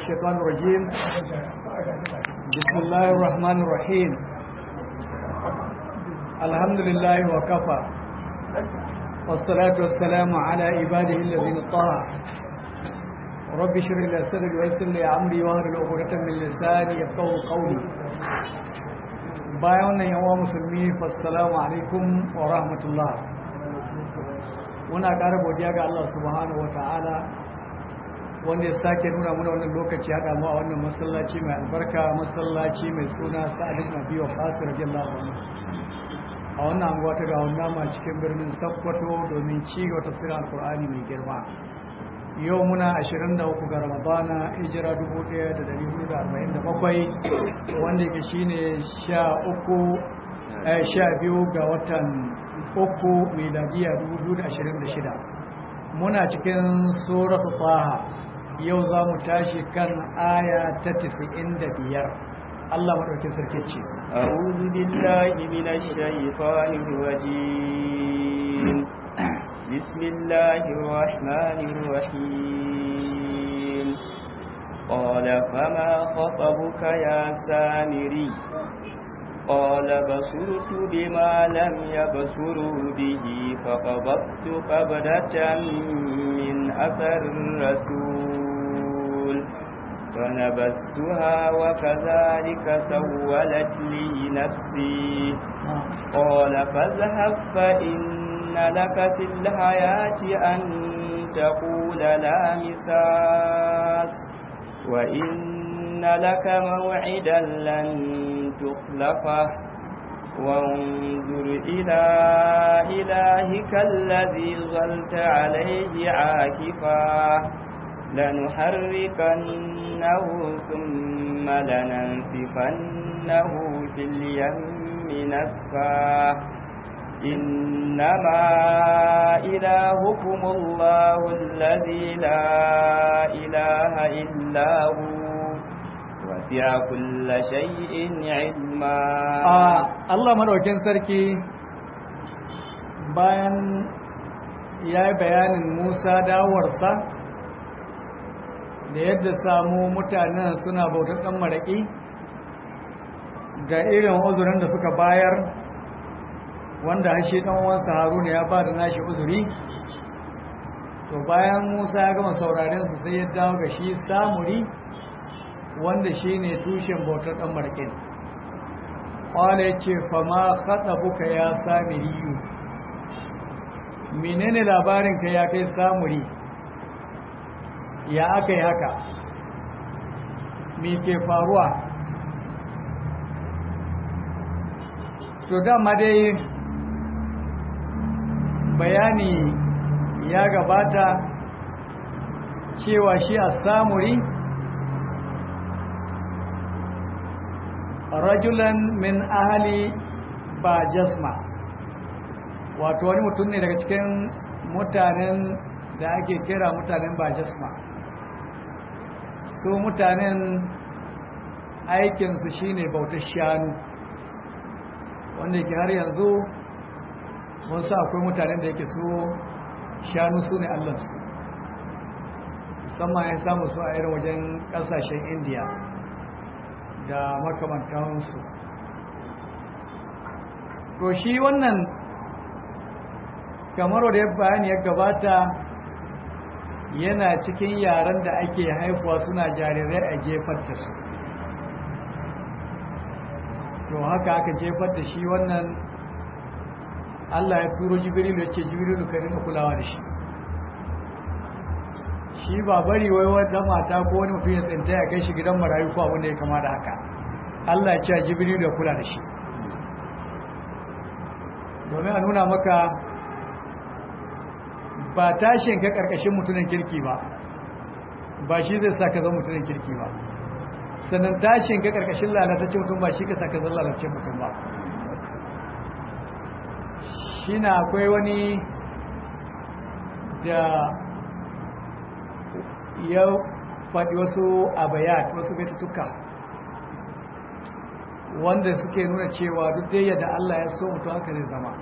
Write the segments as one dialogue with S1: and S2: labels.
S1: الشيطان الرجيم بسم الله الرحمن الرحيم الحمد لله وكفى والصلاة والسلام على عباده الذين طه رب اشرح لي صدري ويسر لي امري واحلل عقدة من لساني يفقهوا قولي bayan wannan yawa musulmi fassalamu alaikum wa rahmatullah muna ƙara godiya ga Allah subhanahu wa ta'ala wanda ya sake nuna muna wannan lokaci haɗa mu a wannan masallaci mai albarka masallaci mai suna sa'ad ibn abi waqas radiyallahu anhu a wannan anguwa ta gawon nama cikin birnin Sokoto domin ci gaba tafsirin alkur'ani mai girma yau muna 23 ga ramadana hijira 1447 wanda yake shine 13 12 ga watan uku miladiya 2026 muna cikin suratul taha yau za mu tashi kan aya ta 95 Allah madaukin sarki ce
S2: a'udhu billahi minash shaitanir rajim bismillahir rahmanir rahim qala fama khatabuka ya samiri قال بصرت بما لم يبصروا به فقبضت قبضة من أثر الرسول فنبستها وكذلك سولت لي نفسي قال فاذهب فإن لك في الحياة أن تقول لا مساس وإن لك موعدا لن تخلفه وانظر إلى إلهك الذي ظلت عليه عاكفا لنحركنه ثم لننسفنه في اليم نسفا إنما إلهكم الله الذي لا إله إلا هو وسع كل شيء علما
S1: Allah madaukin sarki bayan ya yi bayanin Musa dawarsa da yadda samu mutanen suna bautar ɗan maraƙi ga irin uzurin da suka bayar wanda hashe ɗan wansa haruna ya ba da nashi uzuri to bayan Musa ya gama sauraren su sai ya dawo ga shi samuri wanda shi ne tushen bautar ɗan marƙin ƙwale ya ce fama haɗa buka ya sami riyu menene labarinka ya kai samuri ya aka yi haka me ke faruwa to dama dai bayani ya gabata cewa shi a samuri rajulan min ahali ba jasma wato wani mutum ne daga cikin mutanen da ake kira mutanen ba jasma su mutanen aikinsu shine bautar shanu wanda yake har yanzu wasu akwai mutanen da yake su shanu su ne allansu musamman ya samu su a irin wajen kasashen indiya da makamantansu to shi wannan kamar wadda bayani ya gabata yana cikin yaren da ake haifuwa suna jarirai a jefar da su to haka aka jefar da shi wannan Allah ya turo jibrilu ya ce jibrilu ka rinka kulawa da shi shi ba bari wai wata mata ko wani mutum ya tsinta ya kai shi gidan marayu ko abin da ya kama da haka Allah ya ce jibrilu ya kula da shi domin a nuna maka ba tashin ka karkashin mutumin kirki ba ba shi zai sa ka zama mutumin kirki ba sannan tashin ka karkashin lalatacce mutum ba shi ka sa ka zama lalatacce mutum ba shi na akwai wani da ya faɗi wasu abayat wasu baitutuka wanda suke nuna cewa duk dai yadda Allah ya so mutum haka zai zama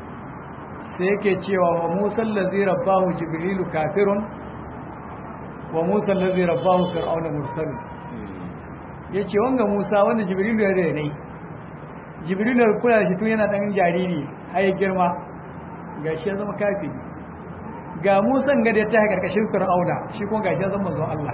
S1: sai yake cewa wa musa allazi rabbahu jibrilu kafirun wa musa allazi rabbahu fir'auna mursal yace wanga musa wanda jibrilu ya rene jibrilu ya kula shi tun yana dan jariri har ya girma gashi ya zama kafiri ga musan ga da ta karkashin fir'auna shi kuma gashi ya zama manzo Allah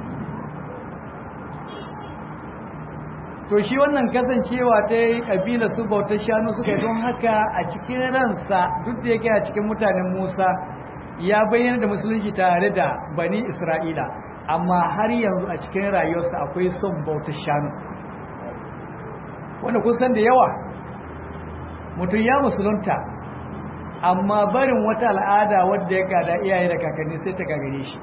S1: to shi wannan kasancewa ta yi kabila su bautar shanu suka yi don haka a cikin ransa duk da yake a cikin mutanen Musa ya bayyana da musulunci tare da bani Isra'ila amma har yanzu a cikin rayuwarsa akwai son bautar shanu wanda kun san da yawa mutum ya musulunta amma barin wata al'ada wadda ya gada iyaye da kakanni sai ta gagare shi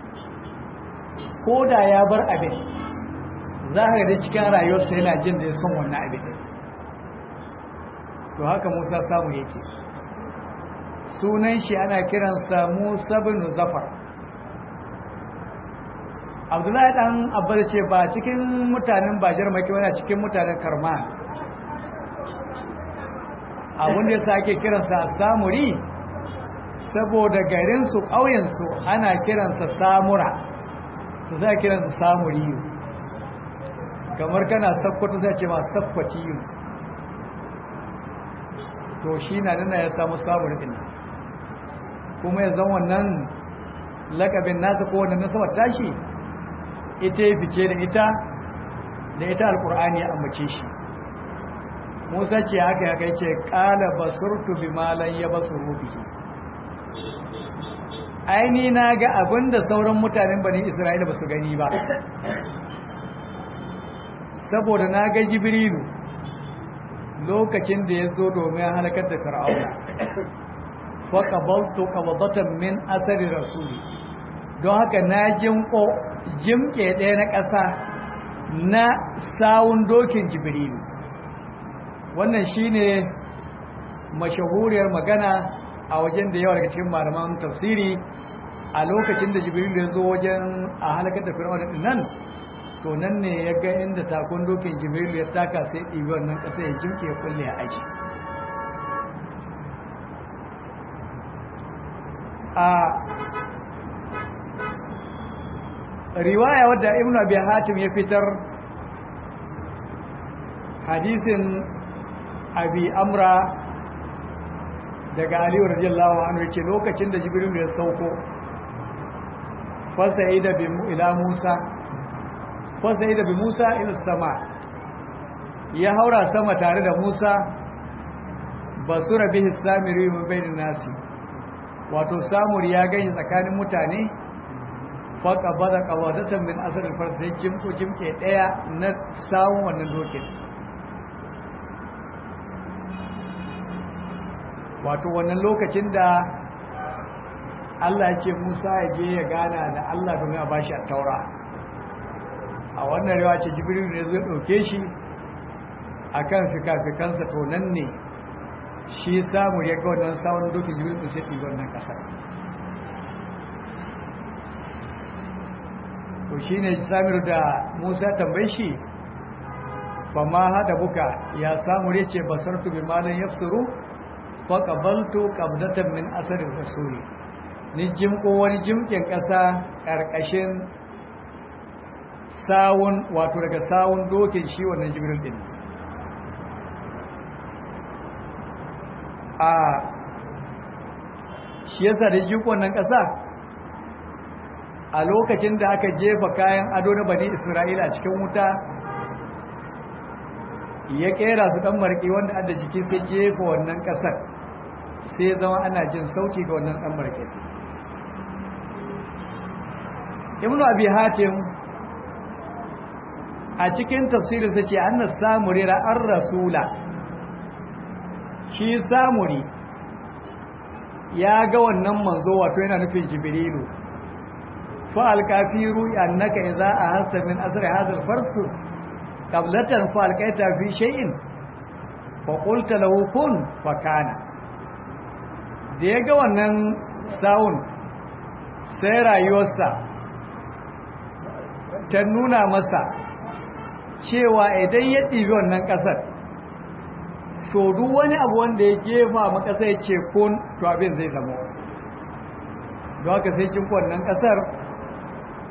S1: ko da ya bar abin za ka da cikin rayuwarsa yana jin da ya son wannan abin to haka musa samu yake sunan shi ana kiransa musa bin zafar abdullahi dan abba ce ba cikin mutanen bajar maki wani cikin mutanen karma abin da yasa ake kiransa samuri saboda garinsu ƙauyensu ana kiransa samura su za kiransa samuriyu kamar kana sakkwato zai ce ma sakkwatiyu to shi na nuna ya samu samuri ɗin kuma ya zan wannan lakabin nasa ko wannan nasabar tashi ita ya fice da ita da ita alkur'ani ya ambace shi musa ce haka ya kai ce ƙala basurtu bi malan ya basuru bihi aini na ga abin da sauran mutanen bani isra'ila ba su gani ba saboda na ga jibrilu lokacin da ya zo domin halakar da fir'auna fa qabaltu qabdatan min athari rasuli don haka na jinko jimke ɗaya na ƙasa na sawun dokin jibrilu wannan shine mashahuriyar magana a wajen da yawa daga cikin malaman tafsiri a lokacin da jibrilu ya zo wajen a halakar da fir'auna din nan to nan ne ya ga inda takon dokin jibrilu ya taka sai ɗibi wannan ƙasa ya jimke ya kulle ya aji a riwaya wadda ibn abi hatim ya fitar hadisin abi amra daga aliyu radiyallahu anhu yace lokacin da jibril ya sauko fasaida bi ila musa fasaida bi musa ila sama ya haura sama tare da musa basura bihi samiri wa bainan nasi wato samur ya gani tsakanin mutane faka bada kawadatan min asalin farsa sai jimko jimke daya na samun wannan dokin wato wannan lokacin da Allah ya ce Musa ya je ya gana da Allah domin a bashi a taura a wannan rewa ce jibril ne zai ɗauke shi a kan fikafikansa to nan ne shi samu ya ga wannan samun dokin jibril ɗin sai ɗi wannan ƙasar to shi ne samir da musa tambayi shi ba ma haɗa buka ya samu ya ce basartu bi malin ya furu fa qabaltu qabdatan min asarin rasuli ni jimko wani jimkin ƙasa ƙarƙashin sawun wato daga sawun dokin shi wannan jibril din a shi yasa da jiko wannan ƙasa a lokacin da aka jefa kayan ado na bani isra'ila a cikin wuta ya kera su dan marƙi wanda adda jiki sai jefa wannan ƙasar sai zama ana jin sauki ga wannan dan marƙi ibnu abi hatim a cikin tafsirin sa ce annas samuri ra'ar rasula shi samuri ya ga wannan manzo wato yana nufin jibrilu فالكافير أنك إذا أهلت من أثر هذا الفرس قبلة فألقيت في شيء فقلت له كن فكان da ya ga wannan sawun sai rayuwarsa ta nuna masa cewa idan ya ɗibi wannan ƙasar to duk wani abu wanda ya jefa makasa ya ce kun to abin zai zama don haka sai cin wannan ƙasar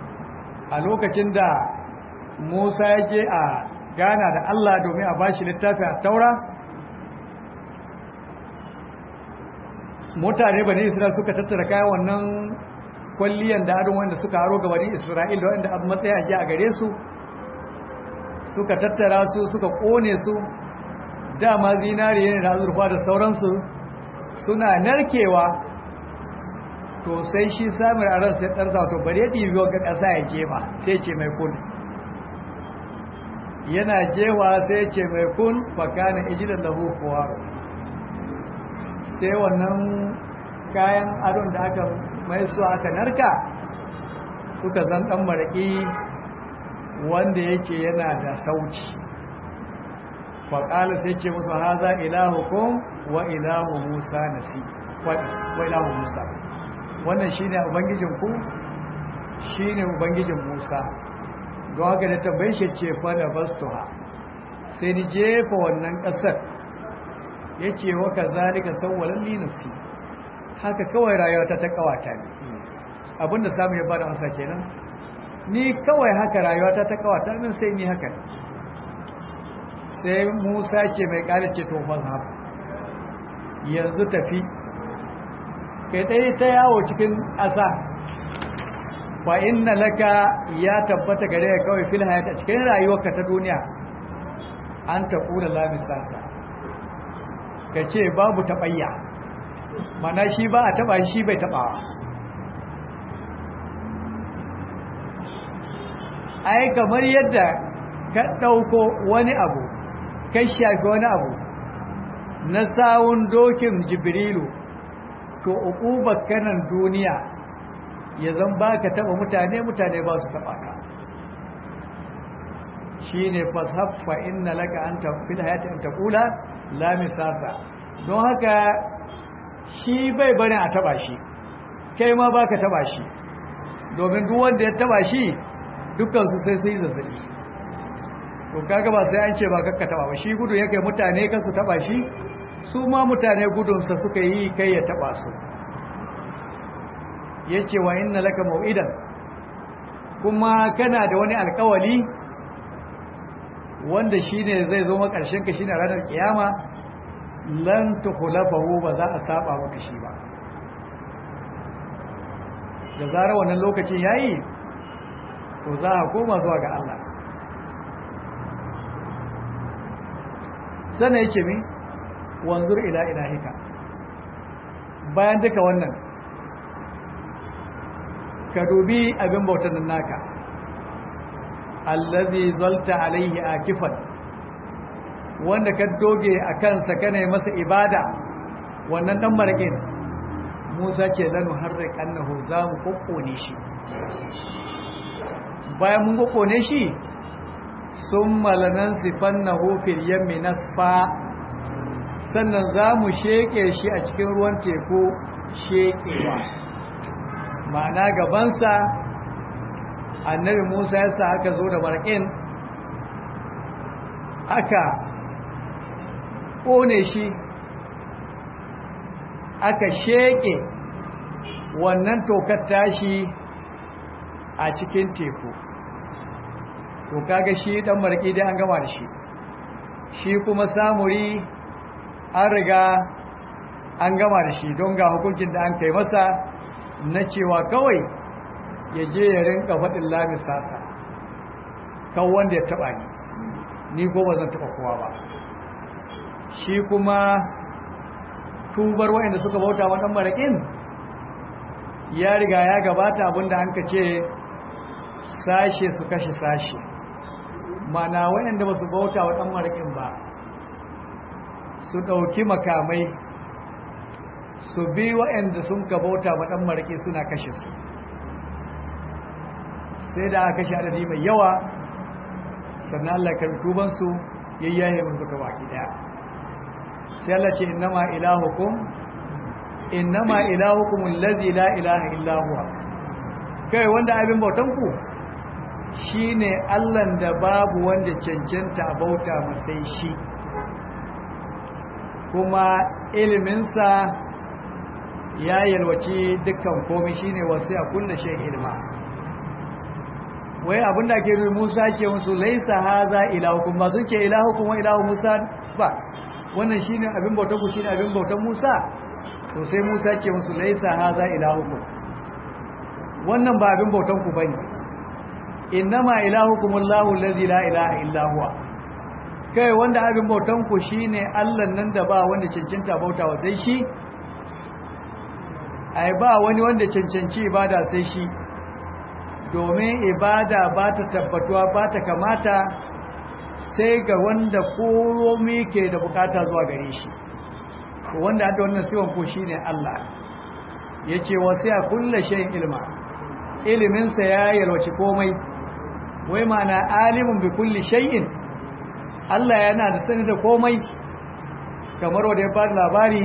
S1: a lokacin da Musa ya je a gana da Allah domin a bashi littafi a taura mutane bane Isra'il suka tattara kayan wannan kwalliyan da adon wanda suka haro ga bani Isra'il da wanda abu matsaya ji a gare su suka tattara su suka kone su dama zinari ne da azurfa da sauransu suna narkewa to sai shi samun a ran sai ɗarsa to bari ya ɗibi ga ƙasa ya jefa sai ce mai kun yana jewa sai ce mai kun fakana ijilan lahu kuwaro sai wannan kayan adon da aka mai su aka narka suka zan ɗan maraƙi wanda yake yana da sauci faƙala sai ce musu haza ilahukum wa ilahu musa nasi wa ilahu musa wannan shine ubangijin ku shine ubangijin musa don haka da tambaye shi ce fa da bastuha sai ni jefa wannan ƙasar yace wa kazalika sawwalan li nafsi haka kawai rayuwa ta ta kawata ne abinda samu ya bada amsa kenan ni kawai haka rayuwa ta ta kawata min sai ni haka sai Musa ce mai kare ce to fa yanzu tafi kai dai ta yawo cikin ƙasa fa inna laka ya tabbata gare ka kawai fil hayata cikin rayuwarka ta duniya an ta kula la misaka ka ce babu taɓayya mana shi ba a taɓa shi bai taɓawa ai kamar yadda ka ɗauko wani abu ka shafi wani abu na sawun dokin jibrilu to uqubar kanan duniya ya zan ba ka taɓa mutane mutane ba su taɓa ka shi ne fashaffa inna laka an tafi hayati an taƙula la misasa don haka shi bai bane a taba shi kai ma baka taba shi domin duk wanda ya taba shi dukkan su sai sai zazzabi to kaga ba sai an ce ba kakka taba ba shi gudu yake mutane kan su taba shi su ma mutane gudun sa suka yi kai ya taba su yace wa inna laka mau'idan kuma kana da wani alƙawali wanda shine zai zo makarshen ka shine ranar kiyama lan tukhlafahu ba za a saba maka shi ba da zarar wannan lokacin yayi to za a koma zuwa ga Allah sana yake mi wanzur ila ilahika bayan duka wannan ka dubi abin bautan nan naka allazi zalta alaihi akifan wanda ka doge a kansa kana masa ibada wannan dan marakin Musa ce lanu harrik annahu za mu kokkone shi bayan mun kokkone shi summa lanan sifannahu fil yammi nasfa sannan za mu sheke shi a cikin ruwan teku shekewa ma'ana gabansa annabi Musa ya sa aka zo da marakin aka ƙone shi aka sheƙe wannan tokar tashi a cikin teku to kaga shi dan marki dai an gama da shi shi kuma samuri an riga an gama da shi don ga hukuncin da an kai masa na cewa kawai ya je ya rinka faɗin lamis sasa kan wanda ya taɓa ni ni ko ba zan taɓa kowa ba shi kuma tubar waɗanda suka bauta wa ɗan maraƙin ya riga ya gabata abinda an ka ce sashe su kashe sashe mana waɗanda ba su bauta wa ɗan maraƙin ba su ɗauki makamai su bi waɗanda sun ka bauta wa ɗan maraƙi suna kashe su sai da aka kashe adadi mai yawa sannan Allah kan tubansu yayyaye mun duka baki daya sai Allah ce innama ilahukum innama ilahukum allazi la ilaha illa huwa kai wanda abin bautan ku shine Allah da babu wanda cancanta a bauta sai shi kuma iliminsa ya yalwaci dukkan komai shine wasu a kullu shay ilma wai abinda ake nufi Musa ce musu laisa haza ilahukum ba sun ce ilahukum wa ilahu Musa ba wannan shine abin bautan ku shine abin bautan Musa to sai Musa ce musu laisa haza ilahukum wannan ba abin bautan ku bane innama ilahukum Allahu allazi la ilaha illa huwa kai wanda abin bautan ku shine Allah nan da ba wanda cancanta bautawa sai shi ai ba wani wanda cancanci ibada sai shi domin ibada ba ta tabbatuwa ba ta kamata sai ga wanda komi ke da bukata zuwa gare shi wanda hada wannan siwon ko shine Allah yace wasiya kullu shay'in ilma iliminsa ya yalwaci komai wai ma'ana alimun bi kulli shay'in Allah yana da sani da komai kamar wanda ya bada labari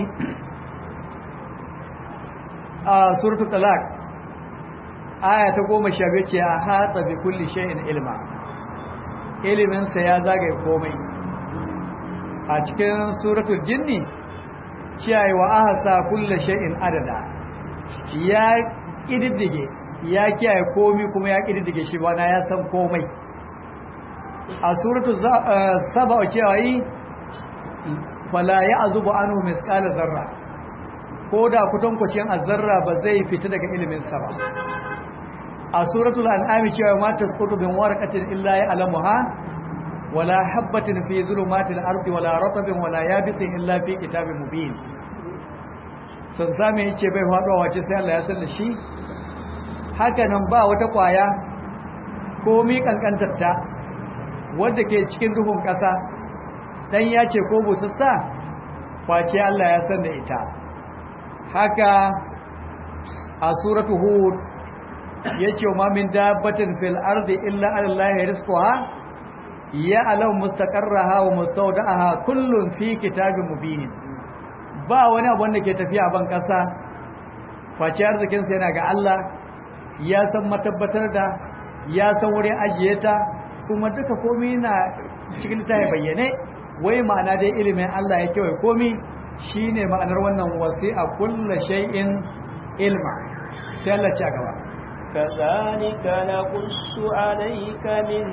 S1: a suratul talaq aya ta goma sha biyu ce a hatsa bi kulli shay'in ilma iliminsa ya zagaye komai a cikin suratul jinni ciyayi wa ahsa kulli shay'in adada ya kididdige ya kiyaye komai kuma ya kididdige shi bana ya san komai a suratul saba cewa yi fala ya'zubu anhu misqala zarra ko da kutankwacin azzarra ba zai fita daga iliminsa ba a suratul an'am cewa ma tasqutu bin warqatin illa ya'lamuha wala habatin fi zulumatil ardi wala ratabin wala yabisin illa fi kitabin mubin sun same yace bai faɗo wace sai Allah ya san da shi haka nan ba wata kwaya ko mi kankantarta wanda ke cikin duhun ƙasa dan ya ce ko busassa face Allah ya san da ita haka a suratu hud yace ma min dabbatin fil ardi illa ala allahi rizquha ya alam mustaqarraha wa mustawda'aha kullun fi kitabin mubin ba wani abu wanda ke tafiya ban kasa face arzikin sa yana ga Allah ya san matabbatar da ya san wurin ajiye ta kuma duka komai na cikin ta bayyane wai ma'ana dai ilimin Allah ya kewaye komai shine ma'anar wannan wasi'a kullu shay'in ilma sai Allah ya gaba
S2: كذلك نقص عليك من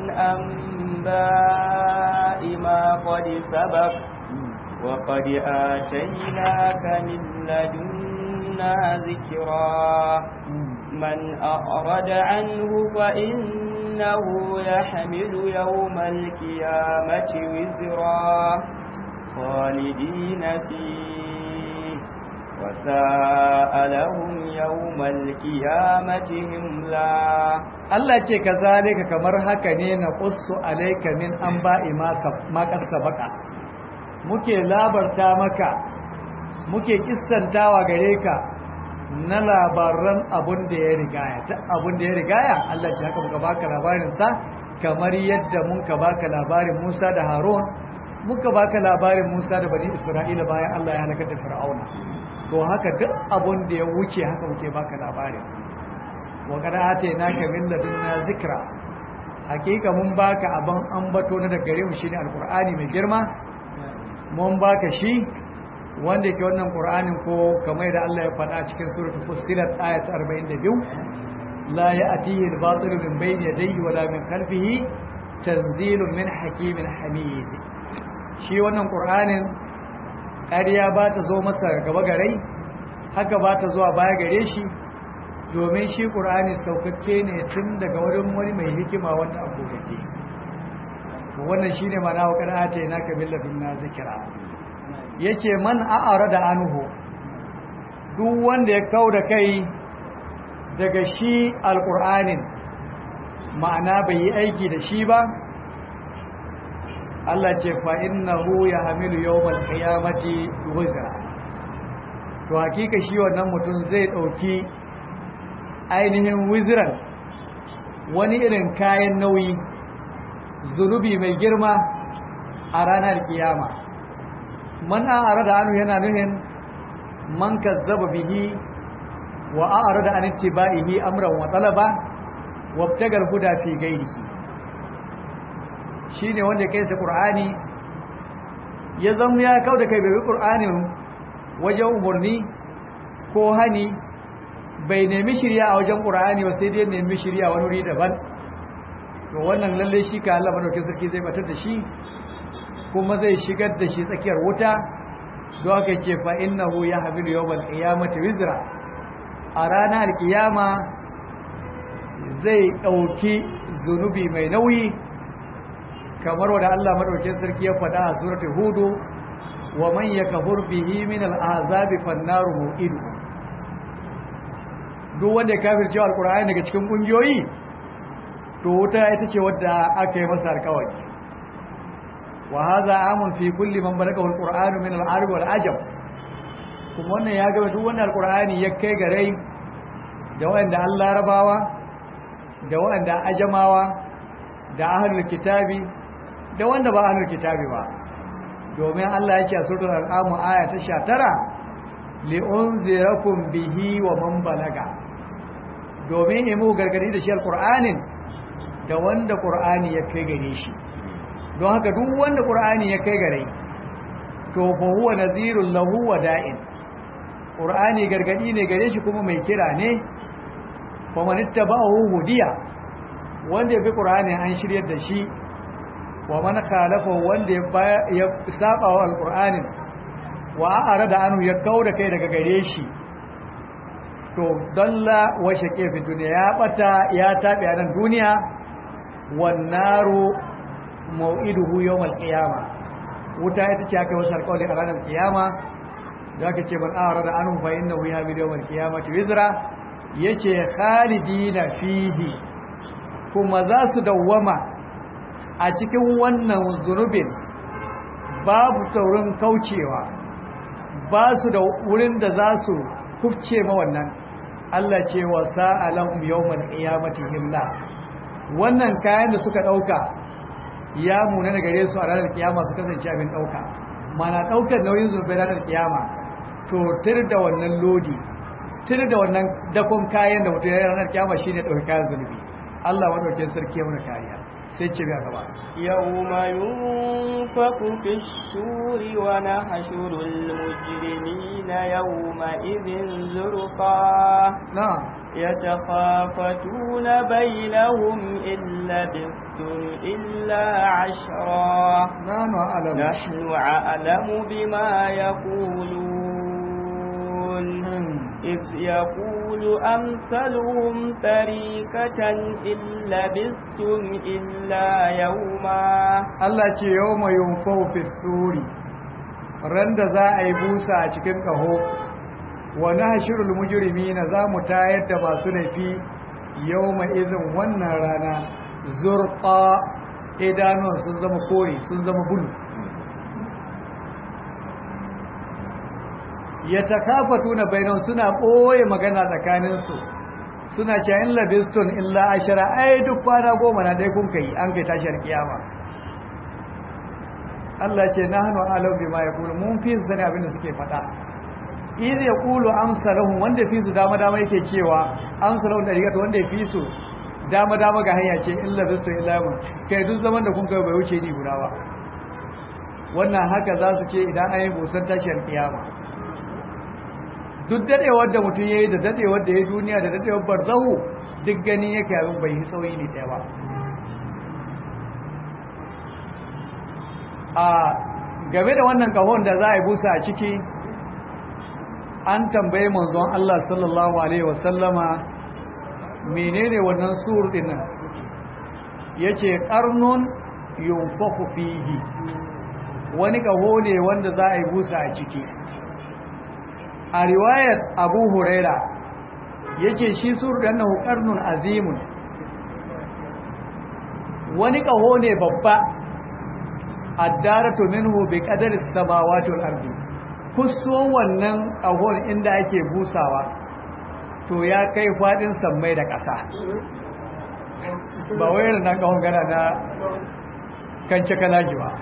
S2: أنباء ما قد سبق وقد آتيناك من لدنا ذكرا من أعرض عنه فإنه يحمل يوم القيامة وزرا خالدين فيه وساء لهم يوم القيامة هملا
S1: Allah ce ka zalika kamar haka ne na qussu alayka min anba'i ma ma baka muke labarta maka muke kissantawa gare ka na labaran abun da ya rigaya ta abun da ya rigaya Allah ce haka muka baka labarin sa kamar yadda muka baka labarin Musa da Harun muka baka labarin Musa da bani Isra'ila bayan Allah ya halaka da Fir'auna to haka duk abun da ya wuce haka muke baka labarin wa kada atainaka min ladunna zikra hakika mun baka abin ambato na daga gare mu shine alqur'ani mai girma mun baka shi wanda yake wannan qur'anin ko kamar da Allah ya faɗa cikin suratul fussilat ayat 42 la ya'tihi al-batil min bayni yadayhi wala min khalfihi tanzilun min hakimin hamid shi wannan qur'anin ƙarya ba ta zo masa gaba garai haka ba ta zuwa baya gare shi domin shi ƙur'ani saukakke ne tun daga wurin wani mai hikima wanda a kokake wannan shi ne mana wa ƙar'ata yana kabila bin na zikira ya ce man a'ara da anuhu duk wanda ya kau da kai daga shi alƙur'anin ma'ana bai yi aiki da shi ba Allah ce fa innahu ya hamilu yawmal qiyamati wizra to hakika shi wannan mutum zai dauki ainihin wizran wani irin kayan nauyi zunubi mai girma a ranar kiyama man a'rada anu yana nuhin man kazzaba bihi wa a'rada an ittiba'ihi amran wa talaba wabtagal huda fi ghairihi shi ne wanda kai sa ƙur'ani ya zama ya kau da kai bai ƙur'anin wajen umarni ko hani bai nemi shirya a wajen ƙur'ani ba sai dai nemi shirya wani wuri daban to wannan lalle shi ka Allah madaukakin sarki zai batar da shi kuma zai shigar da shi tsakiyar wuta don haka ce fa innahu yahmilu yawmal qiyamati wizra a ranar kiyama zai dauki zunubi mai nauyi kamar wanda Allah madaukakin sarki ya faɗa a suratul hudu wa man yakfur bihi min al'azabi fannaru mu'idu duk wanda ya kafirce alqur'ani daga cikin kungiyoyi to wuta ita ce wadda aka yi masa alƙawari wa hadha amun fi kulli man balagha alqur'anu min al-arab wal ajam kuma wannan ya ga duk wannan alqur'ani ya kai gare da wanda Allah rabawa da wanda ajamawa da ahlul kitabi da wanda ba ahlul kitabi ba domin Allah ya ce a suratul al-an'am aya ta 19 li unzirakum bihi wa man balaga domin imu gargadi da shi alqur'anin da wanda qur'ani ya kai gare shi don haka duk wanda qur'ani ya kai gare to fa huwa nadhirul lahu wa da'in qur'ani gargadi ne gare shi kuma mai kira ne fa man ittaba'ahu hudiya wanda ya bi qur'ani an shiryar da shi wa man khalafa wanda ya saba wa alqur'anin wa arada anhu ya kauda kai daga gare shi to dalla wa shaqe fi duniya ya bata ya tabi a nan duniya wan naru mau'iduhu yawmal qiyama wuta ita ce aka wasu alƙawari a ranar kiyama da aka ce man arada anhu fa innahu yahmil yawmal qiyamati wizra yace khalidina fihi kuma za su dawwama a cikin wannan zunubin babu taurin kaucewa ba su da wurin da za su kufce ma wannan Allah ce wa sa'alahum yawmal qiyamati himla wannan kayan da suka dauka ya muna da gare su a ranar kiyama su kasance abin dauka mana daukar nauyin zunubai ranar kiyama to tir da wannan lodi tir da wannan dakon kayan da mutum ya ranar kiyama shine dauki kayan zunubi Allah madaukakin sarki ya muna kariya sai ce biya gaba
S2: yawma yunfaku fi shuri wa nahshuru al-mujrimina yawma idhin zurqa
S1: na'am
S2: yatakhafatuna bainahum illa bistum illa ashra
S1: nanu a'lamu
S2: nahnu a'lamu bima yaqulun إذ يقول أمثلهم طريقة إن لبثتم إلا يوما
S1: Allah ce yau mai yunfau fi suri ran da za a yi busa a cikin ƙaho wani hashirul mujirimi na za mu tayar da masu laifi yau mai izin wannan rana zurƙa idanuwan sun zama kore sun zama bulu ya takafatu na bainan suna ɓoye magana tsakaninsu suna ce in labistun illa ashara ai duk kwana goma na dai kun kai an kai tashiyar kiyama Allah ce na hannu alau bi ma ya kulu mun fi su sani abin da suke faɗa idan ya kulu amsalahum wanda fi su dama dama yake cewa amsalahum da rigata wanda ya fi su dama dama ga hanya ce illa labistun illa yamun kai duk zaman da kun kai bai wuce ni guda ba wannan haka za su ce idan an yi busan tashiyar kiyama duk dadewar da mutum ya yi da dadewar da ya duniya da dadewar barzahu duk gani yake abin bai yi sauyi ne ɗaya ba a game da wannan kahon da za a yi busa a ciki an tambaye manzon Allah sallallahu alaihi wasallama menene wannan sur din nan yace qarnun yunfahu fihi wani kaho ne wanda za a yi busa a ciki a riwayar abu huraira ya ce shi surdan na hukarnun azimun wani ƙaho ne babba addaratu minhu bi qadari samawati wal ardi kuso wannan ƙahon inda ake busawa to ya kai fadin sammai da ƙasa ba wai nan ƙahon gana na kan kalaji ba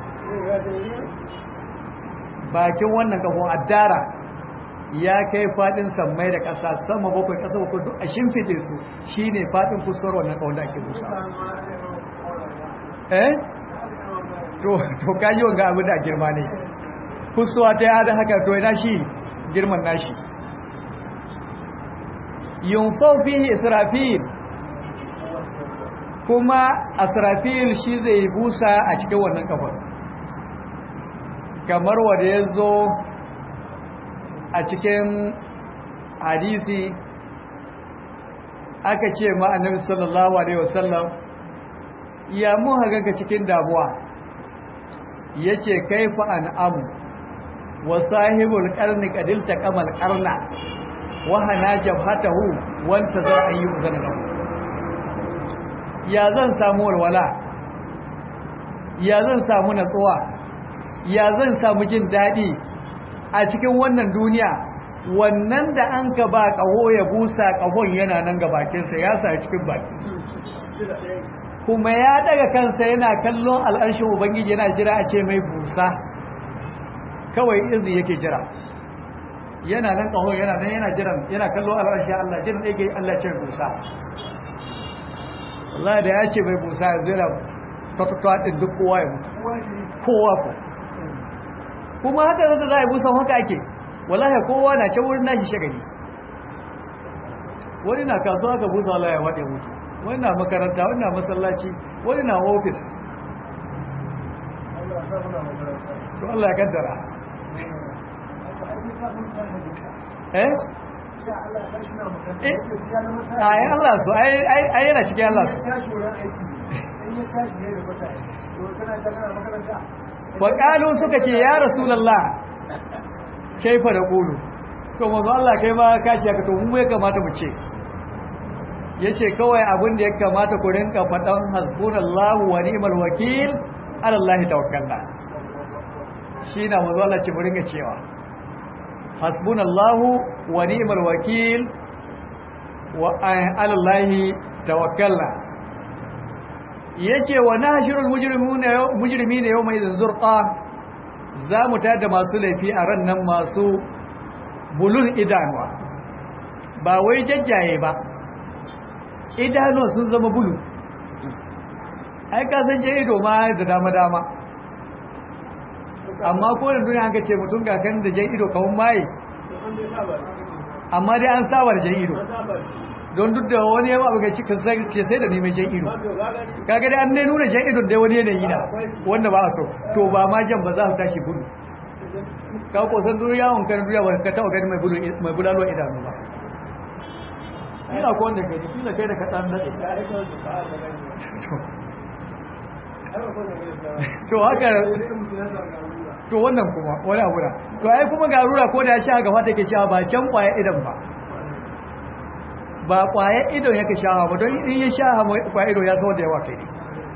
S1: bakin wannan ƙahon addara ya kai fadin sammai da ƙasa sama bakwai ƙasa bakwai duk a shimfide su shine fadin fuskar wannan ƙaunar ake busa eh to to kaji wanga abin da girma ne fusuwa ta yada haka to ina shi girman nashi yunfau fihi israfil kuma asrafil shi zai busa a cikin wannan kafar kamar wanda ya zo a cikin hadisi aka ce ma annabi sallallahu alaihi wasallam ya mun haga cikin damuwa yace kaifa an amu wa sahibul qarni qadil taqamal qarna wa hana jabhatahu wa tazar ayyu zanna ya zan samu walwala ya zan samu natsuwa ya zan samu jin dadi a cikin wannan duniya wannan da an ka ba kaho ya busa kahon yana nan ga bakinsa ya sa cikin baki kuma ya daga kansa yana kallon al'arshin ubangiji yana jira a ce mai busa kawai izini yake jira yana nan kaho yana nan yana jiran yana kallon al'arshin Allah jiran yake Allah ce busa Allah da ya ce mai busa ya zira tattuwa din duk kowa ya mutu kowa ko kuma haka zata za a yi busa haka ake wallahi kowa na ce wurin nashi shagali wani na kasuwa ka busa Allah ya waɗe mutu wani na makaranta wani na masallaci wani na ofis to Allah ya kaddara eh ai Allah so ai ai yana cikin Allah wa qalu suka ce ya rasulullah kaifa da qulu to manzo Allah kai ma ka ce ka to mu ya kamata mu ce yace kawai abin da ya kamata ku rinka fadan hasbunallahu wa ni'mal wakil ala Allah tawakkalna shi na manzo Allah ce mu rinka cewa hasbunallahu wa ni'mal wakil wa ala Allah tawakkalna yace wa nahshurul mujrimuna mujrimina yawma idhin zurqa za mu tada masu laifi a ran nan masu bulun idanuwa ba wai jajjaye ba idanuwa sun zama bulu ai ka san je ido ma da dama dama amma ko da duniya an ka ce mutum ga kan da jan ido kawun maye amma dai an sawar jan ido don duk da wani yawa abu ga cikin sai ce sai da neman jan ido kaga dai an ne nuna jan idon dai wani yanayi na wanda ba a so to ba ma jan ba za su tashi bulu ka ko san duniya on kan duniya ba ka taba gani mai bulu mai bulalo idanu ba ina ko wanda gani kila kai da ka dan dade to haka to wannan kuma wani abu da to ai kuma garura ko da ya sha gaba take cewa ba can kwaya idan ba ba kwaya idon yake shawa ba don in ya sha kwaya idon ya zo da yawa kai ne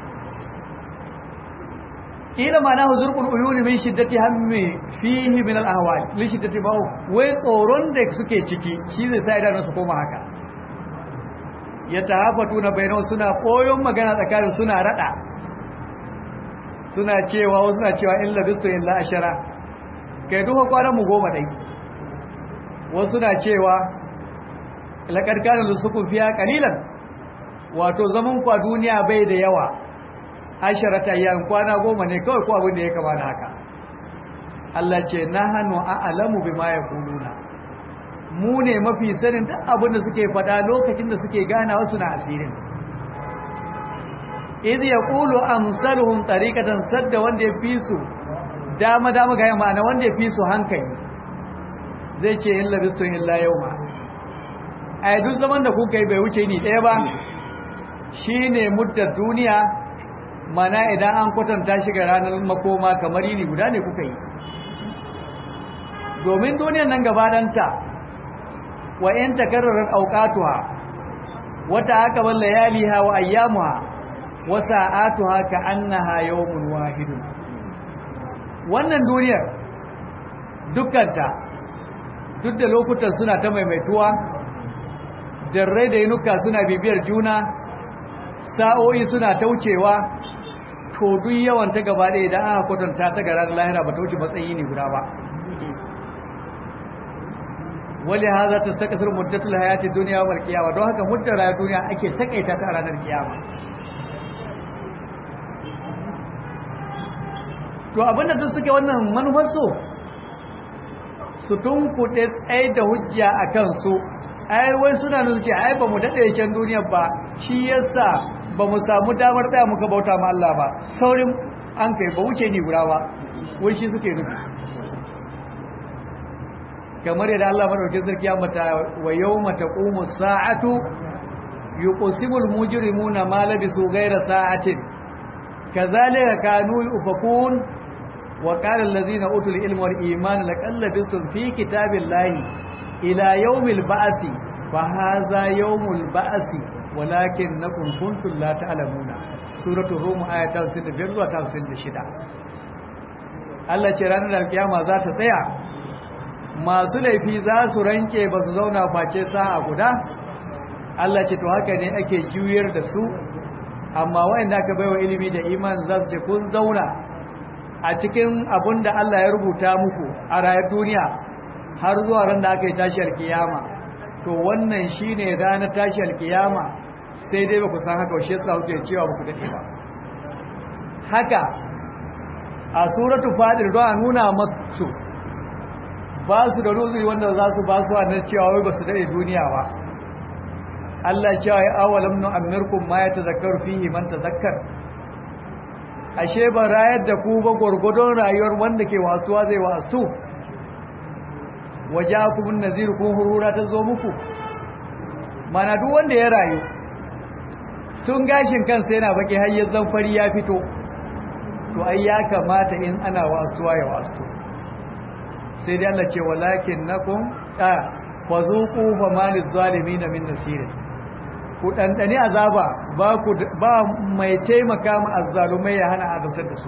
S1: ila mana huzurqul uyun min shiddati hammi fihi min al ahwal li shiddati ba wai tsoron da suke ciki shi zai sa idan su koma haka ya tahafatuna bainahu suna koyon magana tsakanin suna rada suna cewa wasu suna cewa in labistu illa ashara kai duka kwanan mu goma dai wasu na cewa laqad kana lusukun fiya qalilan wato zaman kwa duniya bai da yawa asharata yan kwana goma ne kawai ko abin da ya kama da haka Allah ce nahnu a'lamu bima yaquluna mu ne mafi sanin duk abin da suke faɗa lokacin da suke ganawa suna asirin idh yaqulu amsaluhum tariqatan sadda wanda ya fi su dama dama ga ma'ana wanda ya fi su hankali zai ce in labistu illa yawma ai duk zaman da kuka yi bai wuce ni ɗaya ba shine muddar duniya mana idan an kwatanta shi ga ranar makoma kamar yini guda ne kuka yi domin duniyar nan gabananta wa in takarrarar auqatuha wata akaban layaliha wa ayyamuha wa sa'atuha ka annaha yawmun wahidun wannan duniyar dukkanta duk da lokutan suna ta maimaituwa jarrai da yinuka suna bibiyar juna sa'o'i suna taucewa to duk yawan ta gaba ɗaya idan aka kwatanta ta ga ranar lahira ba ta wuce matsayi ne guda ba wali haza ta ta kasar muddatul hayati duniya wal qiyama don haka muddar rayuwar duniya ake takaita ta a ranar kiyama to abinda duk suke wannan manufar su su tunkuɗe tsaye da hujja a kansu ai wai suna nuna ce ai ba mu daɗe can duniyar ba shi yasa ba mu samu damar tsaya muka bauta ma Allah ba saurin an kai ba wuce ni guda ba wai shi suke nufi kamar yadda Allah madaukakin sarki ya mata wa yawma taqumu sa'atu yuqsimu al-mujrimuna ma labisu ghayra sa'atin kadhalika kanu yufakun wa qala allazina utul ilma wal iman laqad labistum fi kitabillahi ila yawmil ba'thi fa hadha yawmul ba'thi walakinnakum kuntum la ta'lamuna suratul rum ayat 65 zuwa 56 Allah ce ranar alkiyama za ta tsaya masu laifi za su ranke ba su zauna face sa'a guda Allah ce to haka ne ake juyar da su amma wayanda aka baiwa ilimi da iman za su ce kun zauna a cikin abun da Allah ya rubuta muku a rayar duniya har zuwa ran da aka yi tashi alkiyama to wannan shine ranar tashi alkiyama sai dai ba ku san haka shi yasa kuke cewa ba ku dade ba haka a suratu fadir don a nuna masu ba su da ruzuri wanda za su ba su wannan cewa wai ba su dade duniya ba Allah cewa ya awalam nu amirkum ma yatazakkaru fihi man tazakkar ashe ba rayar da ku ba gurgudun rayuwar wanda ke wasuwa zai wasu wajakum nazir kun hurura ta zo muku mana duk wanda ya rayu tun gashin kansa yana baki har yanzu fari ya fito to ai ya kamata in ana wasuwa ya wasu sai dai Allah ce walakin nakum a fazuqu fa maliz zalimin min nasir ku dandani azaba ba ku ba mai taimaka ma azzalumai ya hana azabtar da su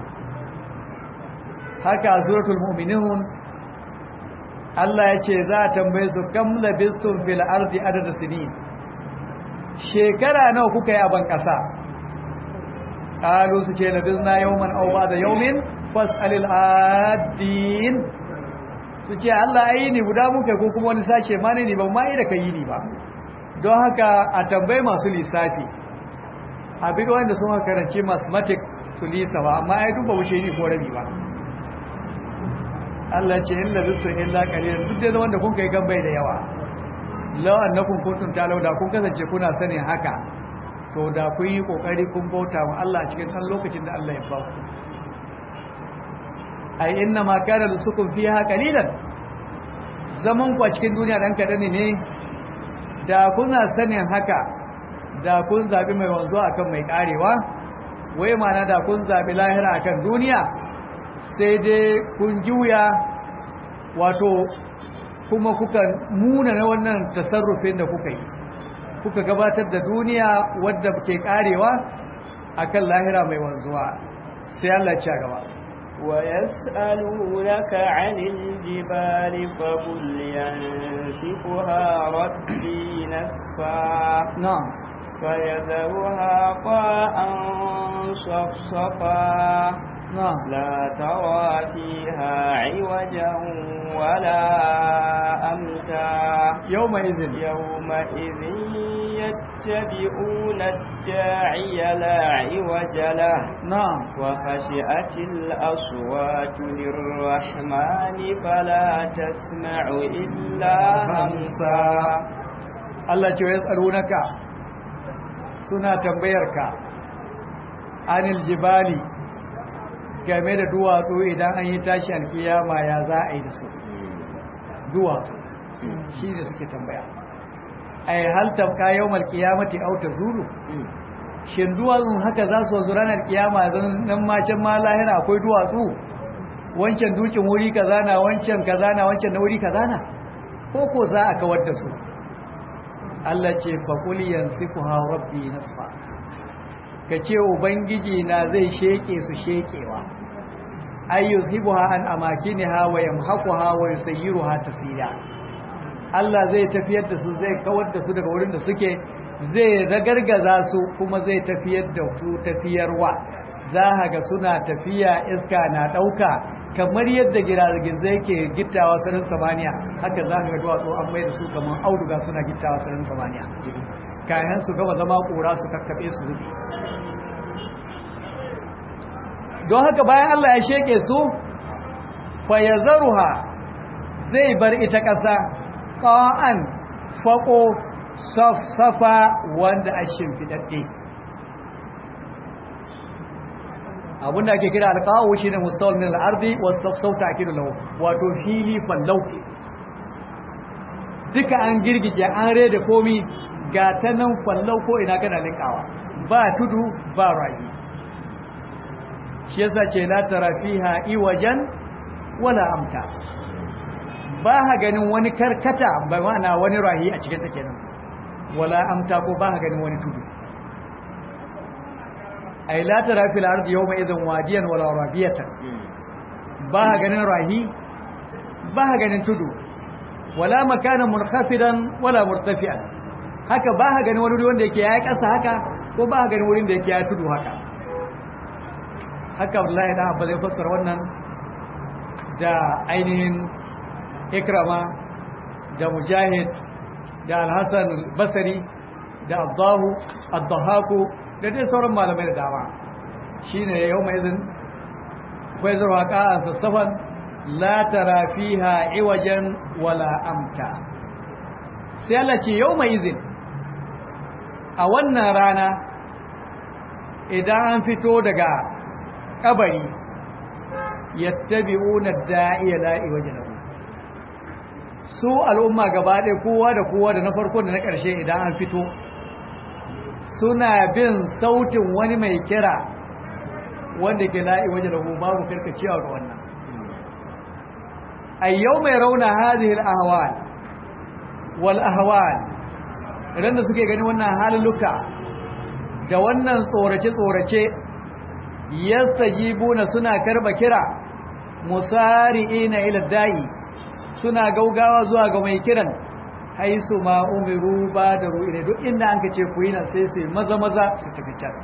S1: haka suratul mu'minun Allah ya ce za a tambaye su kam labistum fil ardi adada sinin shekara nawa kuka yi a ban kasa qalu su ce labisna yawman aw ba'da yawmin fas'alil adin su ce Allah ayi ni guda muka ko kuma wani sashe ma ne ni ban ma yi da kai ni ba don haka a tambayi masu lissafi abin wanda sun karanci mathematics su lisa ba amma ai duba wuce ni ko rabi ba Allah ce illa bisu illa qalilan duk da wanda kun kai gan bai da yawa law annakum kuntum talawda kun kasance kuna sanin haka to da kun yi kokari kun bauta wa Allah a cikin san lokacin da Allah ya ba ku ai inna ma kana lusukum fiha qalilan zaman ku a cikin duniya dan kadan ne da kuna sanin haka da kun zabi mai wanzo akan mai karewa wai mana da kun zabi lahira akan duniya sai dai kun juya wato kuma kuka muna na wannan tasarrufin da kuka yi kuka gabatar da duniya wadda ke karewa akan lahira mai wanzuwa sai Allah ya gaba
S2: ويسألونك عن الجبال فقل ينسفها ربي نسفا
S1: نعم
S2: فيذرها قاء صفصفا
S1: نعم
S2: لا ترى فيها عوجا ولا أمتا
S1: يومئذ
S2: يومئذ يتبعون الداعي لا عوج له
S1: نعم
S2: وخشعت الأصوات للرحمن فلا تسمع إلا همسا
S1: Allah ce ya tsarunaka suna tambayarka anil jibali game da duwatsu idan an yi tashi alkiyama ya za a yi da su duwatsu shi ne suke tambaya ai hal tabqa yawmal qiyamati aw tazulu shin duwatsun haka za su zo ranar kiyama zan nan ma can ma lahira akwai duwatsu wancan dukin wuri kaza na wancan kaza na wancan na wuri kaza na ko ko za a kawar da su Allah ce fa qul yansifuha rabbi nasfa kace ubangiji na zai sheke su shekewa ayyuzibuha an amakiniha wa yamhaquha wa yusayyiruha tasira Allah zai tafiyar da su zai kawar da su daga wurin da suke zai ragargaza su kuma zai tafiyar da su tafiyarwa za a ga suna tafiya iska na ɗauka kamar yadda giragizai ke gittawa sararin samaniya haka za ka ga duwatsu an mai da su kamar auduga suna gittawa sararin samaniya kayan su gama zama ƙura su kakkaɓe su zubi don haka bayan Allah ya sheke su fayazaruha zai bar ita ƙasa ƙa'an faƙo safa wanda a shimfiɗaɗɗe abinda ake kira alqawu shine mustawil min al-ardi wa sauta akidu lahu wato fili fallau duka an girgije an rede komi ga ta nan fallau ko ina kana linkawa ba tudu ba rayi shi yasa ce la tara fiha iwajan wala amta ba ha ganin wani karkata ba ma'ana wani rahi a cikin ta kenan wala amta ko ba ha ganin wani tudu ay la tara fil ardi yawma idhan wadiyan wala rabiyatan ba ha ganin rahi ba ha ganin tudu wala makanan munkafidan wala murtafi'an haka ba ha ganin wani wanda yake yayi kasa haka ko ba ha ganin wurin da yake yayi tudu haka haka Abdullahi da Abba zai fassara wannan da ainihin Ikrama da Mujahid da Al-Hasan al-Basri da Abdahu Ad-Dahaku da dai sauran malamai da dama shine yau mai izin kai zuwa ka'a sassafan la tara fiha iwajan wala amta sai Allah ce yau mai izin a wannan rana idan an fito daga kabari yattabi'una da'iya la iwaja lahu su al'umma gaba ɗaya kowa da kowa da na farko da na ƙarshe idan an fito suna bin sautin wani mai kira wanda ke la'i waje lahu babu karkacewa ga wannan a yau mai rauna hazihil ahwal wal ahwal idan da suke gani wannan haluluka da wannan tsorace-tsorace yastajibuna suna karba kira musari'ina ila da'i suna gaugawa zuwa ga mai kiran haisu ma umiru ba da ru'ine duk inda an ce ku yi nan sai su yi maza maza su tafi can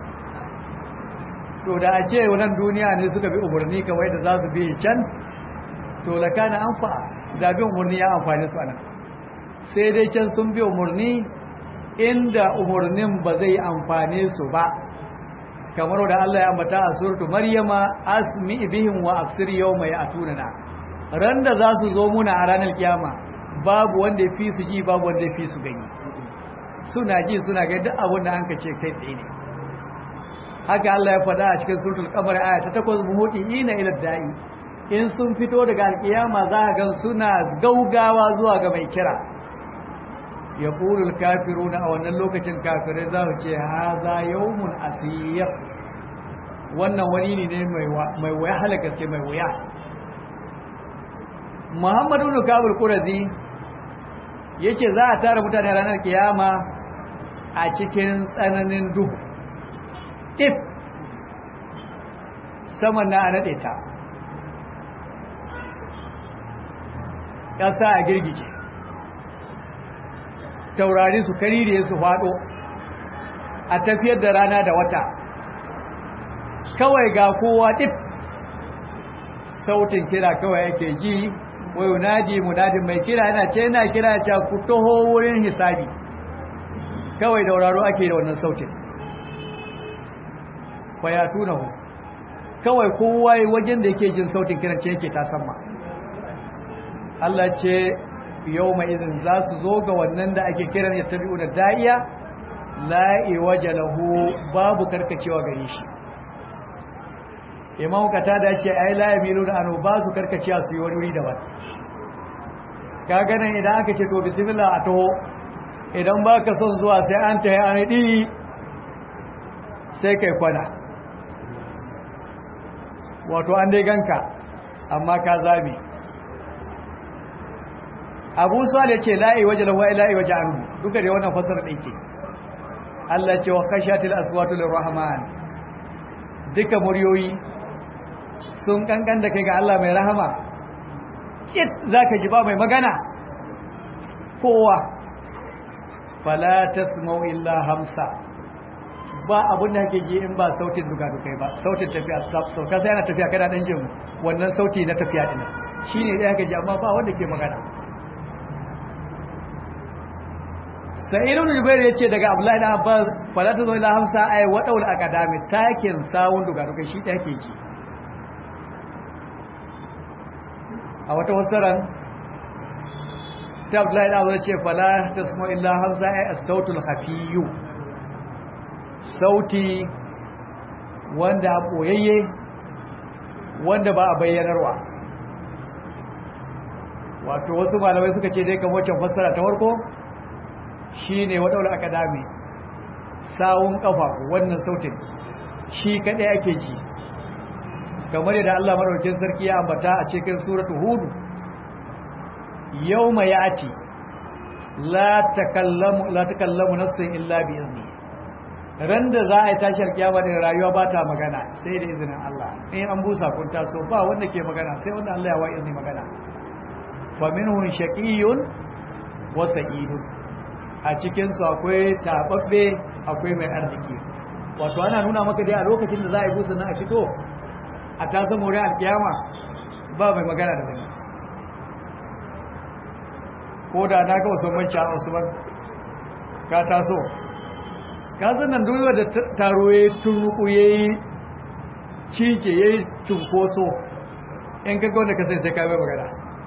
S1: to da a ce wannan duniya ne suka bi umarni kawai da za su bi can to la kana anfa da bi umarni ya amfani su anan sai dai can sun bi umarni inda umarnin ba zai amfane su ba kamar da Allah ya ambata a suratu maryama asmi bihim wa afsir yawma ya'tunana ran da za su zo muna a ranar kiyama babu wanda ya fi su ji babu wanda ya fi su gani suna ji suna ga duk abin da an ka ce kai tsaye ne haka Allah ya faɗa a cikin suratul qamar aya ta 8 muhudina ila da'i in sun fito daga alkiyama za ka ga suna gaugawa zuwa ga mai kira ya ƙulul kafiruna a wannan lokacin kafirai za su ce haza yawmun asir wannan wani ne mai wuya halaka gaske mai wuya muhammadu ibn kabul qurazi yace za a tara mutane ranar kiyama a cikin tsananin duhu if saman na a naɗe ta ƙasa a girgije taurari su karire su faɗo a tafiyar da rana da wata kawai ga kowa ɗif sautin kira kawai yake ji wai yunadi munadin mai kira yana ce yana kira ta ku taho wurin hisabi kawai dauraro ake da wannan sautin fayatunahu kawai kowa wajen da yake jin sautin kiran ce yake tasamma Allah ce yau mai izin za su zo ga wannan da ake kiran ya tabi'u da da'iya la'i waje lahu babu karkacewa gare shi imam kata da ce ai la yamilu da anu ba su karkacewa su yi wani wuri daban ka ganin idan aka ce to bismillah a taho idan ba ka son zuwa sai an tahi an ɗi sai kai kwana wato an dai ganka amma ka zabi abu suwa da ce la'i waje lahu ai la'i waje anhu duka da wannan fasara ɗin ce Allah ce wa kashatil aswatu lirrahman duka muryoyi sun kankan da kai ga Allah mai rahama kit zaka ji ba mai magana kowa fala tasma'u illa hamsa ba abun da kake ji in ba sautin duka dukai ba sautin tafiya sauka sai ana tafiya kana dan jin wannan sauti na tafiya din shine da kake ji amma ba wanda ke magana sa'irun jubair yace daga abdullahi da abbas fala tazo ila hamsa ay wadawul akadami takin sawun duka dukai shi da ke ji a wata wasaran ta abdullahi da abu ce fala ta samo illa hamza ya astautul hafiyu sauti wanda a ɓoyayye wanda ba a bayyanarwa wato wasu malamai suka ce dai kan waccan fassara ta farko shine wadawar akadami sawun kafa wannan sautin shi kadai ake ji kamar yadda Allah madaukakin sarki ya ambata a cikin suratul hud yawma yati la takallamu la takallamu nafsun illa bi izni ran da za a yi tashar kiyama din rayuwa ba ta magana sai da izinin Allah in an busa kun taso ba wanda ke magana sai wanda Allah ya wa izini magana fa minhum shaqiyyun wa sa'idun a cikin su akwai tababbe akwai mai arziki wato ana nuna maka dai a lokacin da za a yi busa na a fito a ta zama wurin alkiyama ba mai magana da zai ko da na ga wasu manci a wasu ban ka taso ka nan duniya da taro ya yi turnuku ya yi cike ya yi cunkoso in ka wanda ka sai sai ka mai magana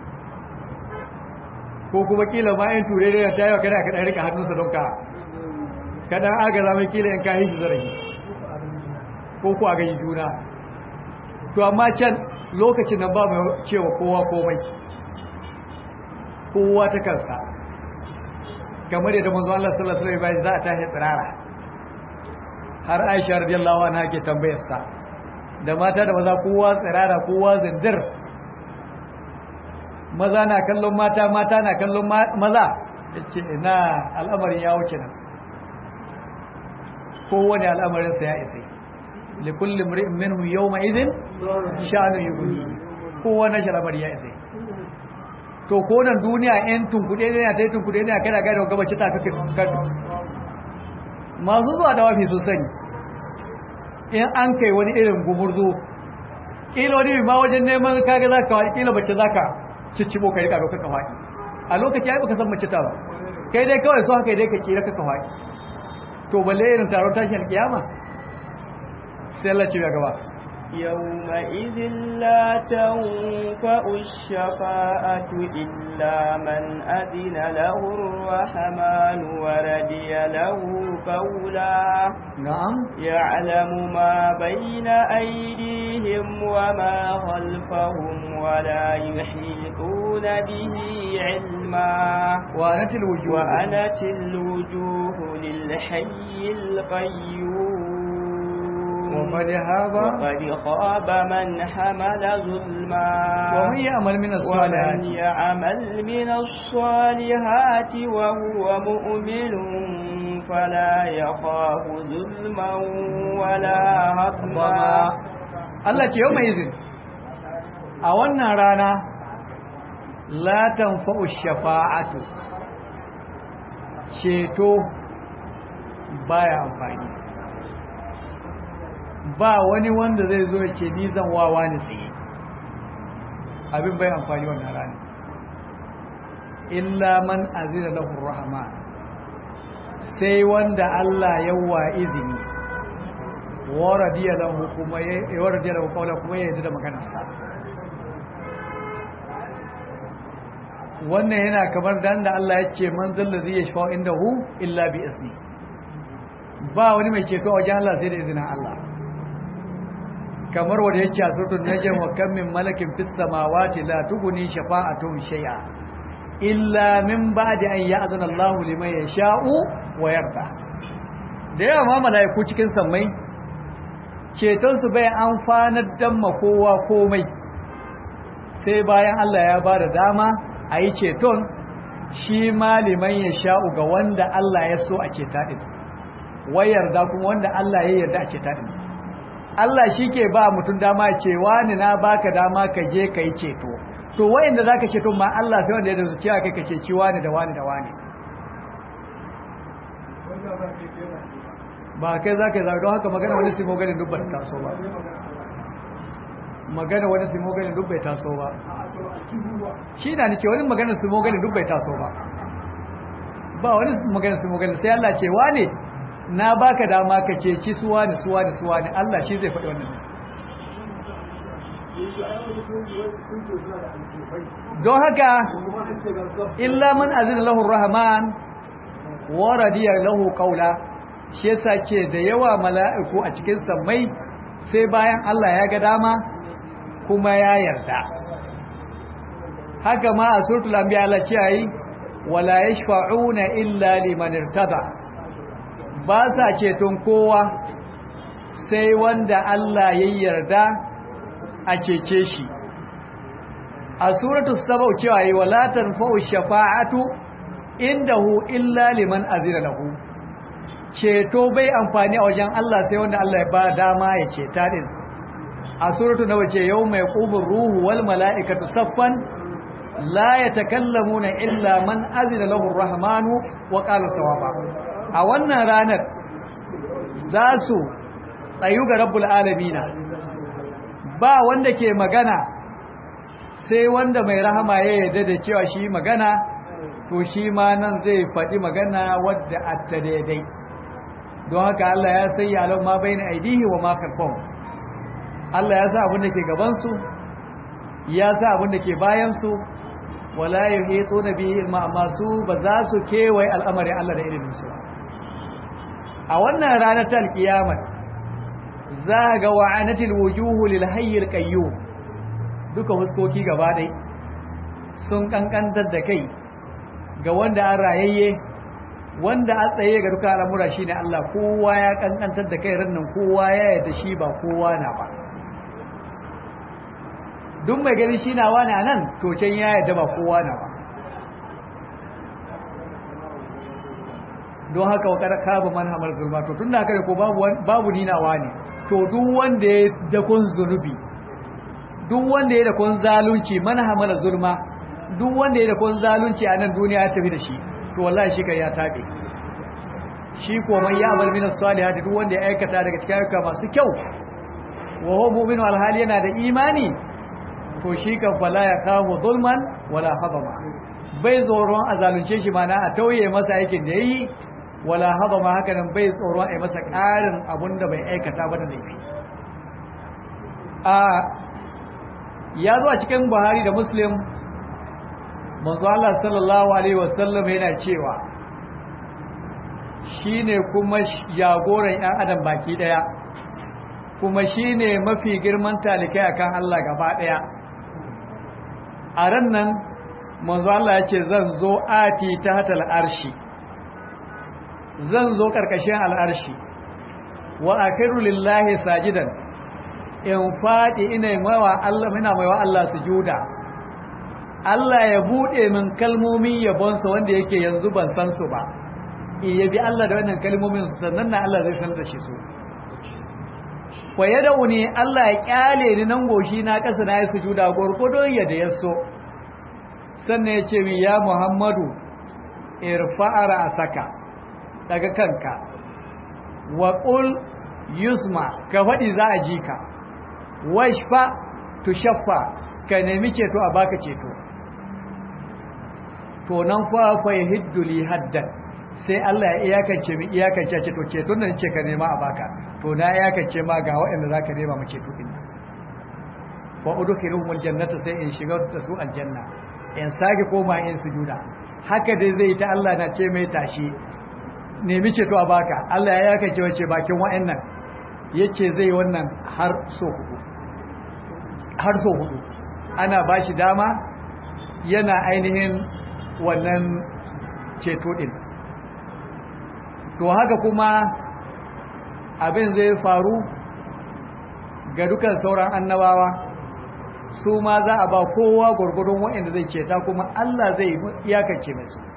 S1: ko kuma kila ma in ture da ta yawa kada ka ɗan rika hannunsa don ka kada agaza mai kila in ka yi shi zarafi ko ku a gaji juna to amma can lokacin nan ba mai cewa kowa komai kowa ta kansa kamar yadda manzo Allah sallallahu alaihi wasallam za a tashi tsirara har Aisha radiyallahu anha ke tambayar sa da mata da maza kowa tsirara kowa zindir maza na kallon mata mata na kallon maza yace ina al'amarin ya wuce nan kowane al'amarin sa ya isa likulli mri'in minhum yawma idhin sha'anu yughni kowa na shalamar ya isa to ko nan duniya yan tunkuɗe ne ta yi tunkuɗe ne kana gane wa gabaci ta kake kado masu zuwa da wafi su sani in an kai wani irin gumurzu kila wani ma wajen neman kaga za ka kila bace za ka ciccibo ka rika ka faɗi a lokaci ai baka san mace ta ba kai dai kawai so haka dai ka kira ka faɗi to balle irin taron tashin kiyama sai Allah ce ya gaba
S2: يومئذ لا تنفع الشفاعة إلا من أذن له الرحمن وردي له قولا
S1: نعم
S2: يعلم ما بين أيديهم وما خلفهم ولا يحيطون به علما
S1: وأنت الوجوه
S2: وأنت الوجوه للحي القيوم
S1: وقد هاب
S2: وقد خاب من حمل ظلما
S1: ومن يعمل من
S2: ومن
S1: الصالحات
S2: يعمل من الصالحات وهو مؤمن فلا يخاف ظلما ولا هضما
S1: Allah ce yau mai izin a wannan rana la tanfa'u shafa'atu ceto baya amfani ba wani wanda zai zo ya ce ni zan wawa ni tsaye abin bai amfani wannan rana illa man azina lahu rahman sai wanda Allah ya wa izini wa radiya lahu kuma ya wa radiya lahu qawla kuma ya yarda da maganarsa wannan yana kamar dan da Allah ya ce man zalla zai yashfa indahu illa bi ismi ba wani mai ceto a wajen Allah sai da izinin Allah kamar wanda yake a suratul najm wa kam min malakin fis samawati la tughni shafa'atuhum shay'a illa min ba'di an ya'zana Allahu liman yasha'u wa yarda da yawa ma malaiku cikin sammai ceton su bai amfanar dan ma kowa komai sai bayan Allah ya ba da dama a yi ceton shi maliman ya sha'u ga wanda Allah ya so a ceta ɗin wai yarda kuma wanda Allah ya yarda a ceta ɗin Allah shi ke ba mutum dama ce wani na baka dama ka je ka yi ceto to wayanda za ka ceto ma Allah sai wanda ya da zuciya kai ka ceci wani da wani da wani ba kai za ka yi zaɓi don haka magana wani simo ganin duk ba ta taso ba magana wani simo ganin duk bai taso ba shi na ni ce wani magana simo ganin duk bai taso ba ba wani magana simo ganin sai Allah ce wane na baka dama ka ceci suwa ne suwa ne suwa ne Allah shi zai faɗi wannan don haka illa man azina lahu rahman wa radiya lahu qawla shi yasa ce da yawa mala'iku a cikin sammai sai bayan Allah ya ga dama kuma ya yarda haka ma a suratul anbiya Allah ce yi wala yashfa'una illa liman irtada ba sa ceton kowa sai wanda Allah ya yarda a cece shi a suratul saba cewa yi wala tanfa'u shafa'atu indahu illa liman azina lahu ceto bai amfani a wajen Allah sai wanda Allah ya ba dama ya ceta din a suratul nawa ce yawma yaqumur ruhu wal mala'ikatu saffan la yatakallamuna illa man azina lahu ar-rahmanu wa qala sawaba a wannan ranar za su tsayu ga rabbul alamina ba wanda ke magana sai wanda mai rahama ya yarda da cewa shi magana to shi ma nan zai faɗi magana wadda atta daidai don haka Allah ya sayya alau ma bai na aidihi wa makon Allah ya sa abin da ke gabansu ya sa abin da ke bayansu wala ya heto na biyu ilma amma su ba za su kewaye al'amarin Allah da iliminsu a wannan ranar ta alkiyamar za ga wa'anatil wujuhu lil hayyil qayyum duka huskoki gaba ɗai sun kankantar da kai ga wanda an rayayye wanda a tsaye ga duka al'amura shine Allah kowa ya kankantar da kai rannan kowa ya yarda shi ba kowa na ba duk mai gani shi na wani nan to can ya yarda ba kowa na ba don haka wa karaka ba man hamar zulma to tun da haka ko babu babu ninawa ne to duk wanda ya dakon zunubi duk wanda ya dakon zalunci man hamar zulma duk wanda ya dakon zalunci a nan duniya ya tafi da shi to wallahi shi kai ya tabe shi ko man ya amal min as-salihati duk wanda ya aikata daga cikin ayyuka masu kyau wa huwa mu'minu alhali yana da imani to shi kan fala ya kawo zulman wala hadama bai tsoron a zalunce shi mana a tauye masa aikin da yayi wala hadama haka nan bai tsoron a yi masa ƙarin abun da bai aikata ba da laifi a ya zo a cikin Buhari da Muslim manzo Allah sallallahu alaihi wasallam yana cewa shine kuma jagoran ƴan adam baki daya kuma shine mafi girman talikai akan Allah gaba daya a ran nan manzo Allah ya ce zan zo ati ta hatal arshi zan zo karkashin al'arshi wa akiru lillahi sajidan in fadi ina maiwa Allah ina maiwa Allah sujuda Allah ya bude min kalmomin yabonsa wanda yake yanzu ban san su ba iya bi Allah da wannan kalmomin sannan na Allah zai san da shi su kwaye da wuni Allah ya kyale ni nan goshi na kasa na yi sujuda gurgudun yadda ya so sannan ya ce min ya Muhammadu irfa'ara asaka daga kanka wa qul yusma ka faɗi za a ji ka washfa tushaffa ka nemi ceto a baka ceto to nan fa fa yahiddu li haddan sai Allah ya iyakance mi iyakance ce to ceton da nace ka nema a baka to na iyakance ma ga waɗanda zaka nema mu ceto din wa udkhiluhum aljannata sai in shiga da su aljanna in sake koma in sujuda haka dai zai ta Allah na ce mai tashi nemi ceto a baka Allah ya iyakance wace bakin waɗannan yace zai wannan har so hudu har so hudu ana bashi dama yana ainihin wannan ceto din to haka kuma abin zai faru ga dukan sauran annabawa su ma za a ba kowa gwargwadon waɗanda zai ceta kuma Allah zai iyakance mai su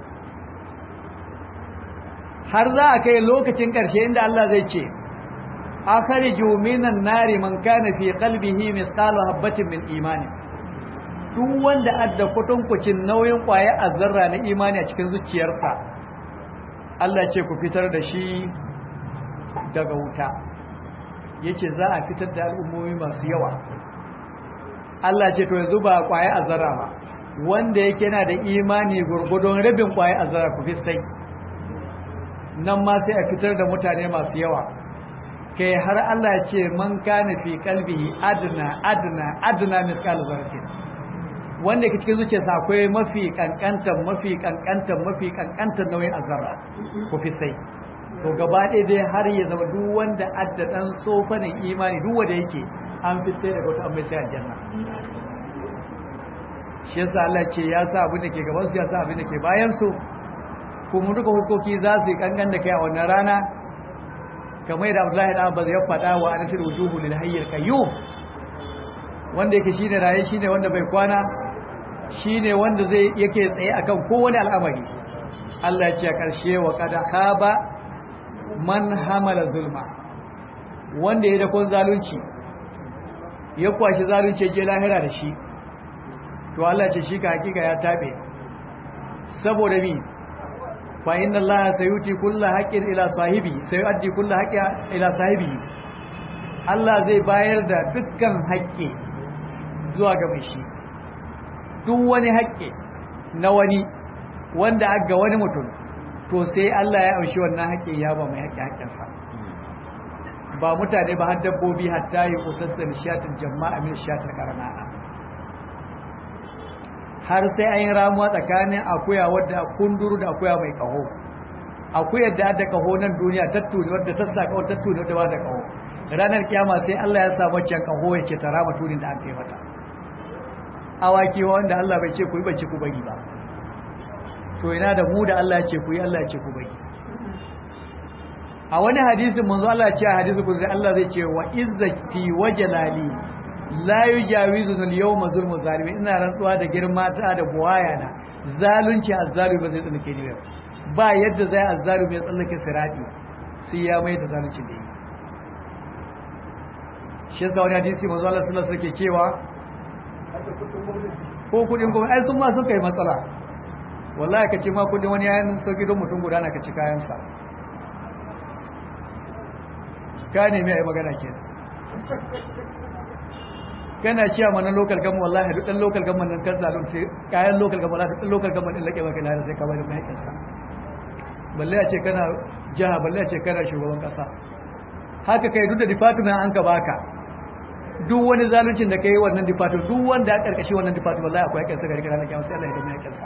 S1: har za a kai lokacin ƙarshe inda Allah zai ce akhriju minan nari man kana fi qalbihi mithqala habatin min imani duk wanda adda kutunkucin nauyin kwaya azzarra na imani a cikin zuciyarsa Allah ce ku fitar da shi daga wuta yace za a fitar da al'ummomi masu yawa Allah ce to yanzu ba kwaya azzarra ba wanda yake yana da imani gurgudun rabin kwaya azzarra ku fistai nan ma sai a fitar da mutane masu yawa kai har Allah ya ce man kana fi qalbihi adna adna adna misqal zarratin wanda ke cikin zuciyarsa akwai mafi kankantan mafi kankantan mafi kankantan nauyin azara ku fi sai to gaba ɗaya dai har ya zama duk wanda adda ɗan tsofanin imani duk wanda yake an fi sai daga wata an bai sai aljanna shi yasa Allah ce ya sa abin da ke gaban su ya sa abin da ke bayan su kuma duka hukoki za su yi kankan da kai a wannan rana kamar yadda Abdullahi da Abbas ya faɗa wa anatul wujuhu lil hayyil qayyum wanda yake shine raye shine wanda bai kwana shine wanda zai yake tsaye akan kowane al'amari Allah ya ce a ƙarshe wa qad khaba man hamala zulma wanda ya dakon zalunci ya kwashi zalunci je lahira da shi to Allah ce shi ka hakika ya tabe saboda mi fa inna Allah sayuti kullu haqqin ila sahibi sayuaddi kullu haqqin ila sahibi Allah zai bayar da dukkan haƙƙi zuwa ga mai shi duk wani haƙƙi na wani wanda aga wani mutum to sai Allah ya aushi wannan haƙƙi ya ba mai haƙƙi haƙƙinsa ba mutane ba har dabbobi hatta yi kusassa nishatin jama'a min shatar karna'a har sai an yi ramuwa tsakanin akuya wadda kunduru da akuya mai kaho akuyar da da kaho nan duniya tattuni wadda ta sa kaho tattuni wadda ba da kaho ranar kiyama sai Allah ya sa waccan kaho ya ce tara matunin da aka yi mata awaki wanda Allah bai ce ku yi bace ku bari ba to ina da mu da Allah ya ce ku yi Allah ya ce ku bari a wani hadisin manzo Allah ya ce a hadisi ku Allah zai ce wa izzati wa jalali la yujawizu al-yawma zulmu zalimi ina rantsuwa da girma ta da buwaya na zalunci azzalimi ba zai tsallake ni ba yadda zai azzalimi ya tsallake sirati sai ya mai da zalunci da yi shi yasa wani hadisi manzo Allah sallallahu alaihi wasallam cewa ko kudin kuma ai sun ma sun kai matsala wallahi ka ce ma kudin wani yayin sauki don mutum guda na ka ci kayan sa ka ne mai magana kenan kana ciya mana local gama wallahi duk dan local gama nan kan zalunci kayan local gama wallahi duk local gama din lake maka na sai ka bari mai kansa balle a ce kana jaha balle a ce kana shugaban kasa haka kai duk da department an ka baka duk wani zaluncin da kai wannan department duk wanda ya karkashi wannan department wallahi akwai kansa gari kana kiyama sai Allah ya dame kansa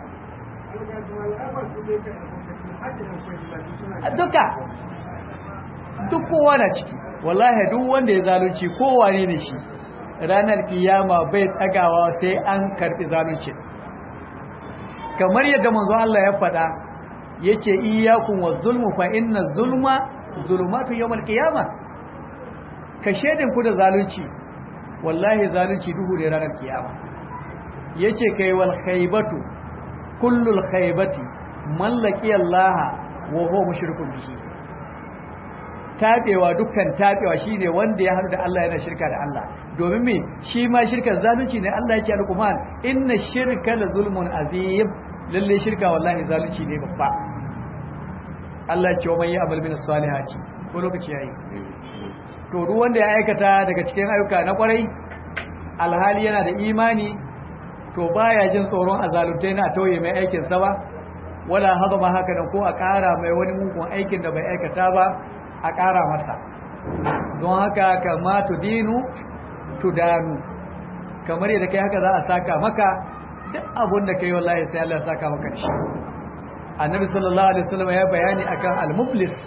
S1: duka duk kowa na ciki wallahi duk wanda ya zalunci kowa ne ne shi ranar kiyama bai tsagawa sai an karbi zalunci kamar yadda manzo Allah ya faɗa yace iyyakum waz-zulmu fa inna zulma zulumatu yawmal qiyama ka shedin ku da zalunci wallahi zalunci duhu ne ranar kiyama yace kai wal khaybatu kullul khaybati mallaki Allah wa huwa mushrikun bihi tabewa dukkan tabewa shine wanda ya haɗu da Allah yana shirka da Allah domin me shi ma shirkar zalunci ne Allah yake alquman inna shirka la zulmun azim lalle shirka wallahi zalunci ne babba Allah ya ce wa man ya'mal min as-salihati ko lokaci yayi to duk wanda ya aikata daga cikin ayyuka na kwarai alhali yana da imani to baya jin tsoron azaluntai na tauye mai aikin sa ba wala hadama haka nan ko a ƙara mai wani mugun aikin da bai aikata ba a ƙara masa don haka kama tudinu tudanu kamar yadda kai haka za a saka maka duk abun da kai wallahi sai Allah ya saka maka shi annabi sallallahu alaihi wasallam ya bayani akan al-muflis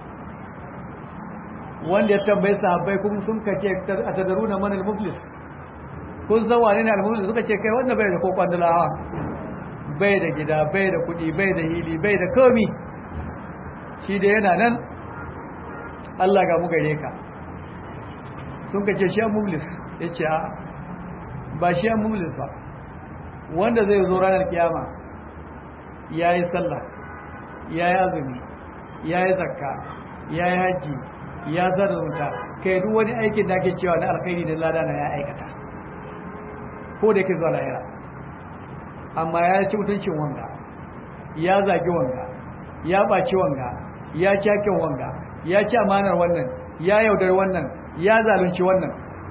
S1: wanda ya tambaye sahabbai kuma sun kace atadaruna man al-muflis kun san wane ne al-muflis suka ce kai wanda bai da kokon dalawa bai da gida bai da kudi bai da hili bai da komi shi da yana nan Allah ga mu gare ka sun kace shi al-muflis yace a ba shi al-muflis ba wanda zai zo ranar kiyama yayi sallah yayi azumi yayi zakka yayi haji ya zarunta kai duk wani aikin da ake cewa na alkhairi da lada na ya aikata ko da yake zuwa lahira amma ya ci mutuncin wanga ya zagi wanga ya baci wanga ya ci hakin wanga ya ci amanar wannan ya yaudar wannan ya zalunci wannan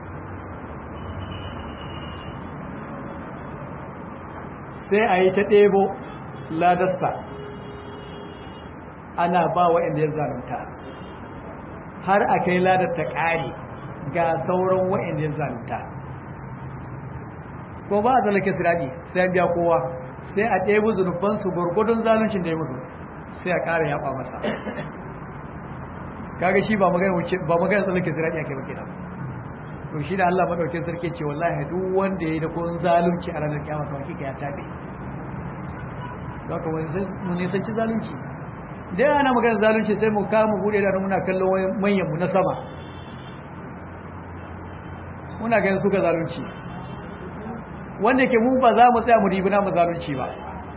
S1: sai a yi ta ɗebo ladarsa ana ba wa inda ya zalunta har a kai ladar ta ƙare ga sauran wa'in ya zalunta ko ba a zalake siraɗi sai biya kowa sai a ɗebi zunubansu gwargwadon zaluncin da ya musu sai a ƙara yaɓa masa kaga shi ba magana wuce ba magana tsallake sirati ake ba kenan to shi da Allah madaukakin sarki ce wallahi duk wanda yayi da kun zalunci a ranar kiyama to hakika ya tabe zaka wani mun nisanci zalunci dai ana magana zalunci sai mu kama bude da muna kallon manyan mu na sama muna ganin suka zalunci wanda ke mu ba za mu tsaya mu ribi na mu zalunci ba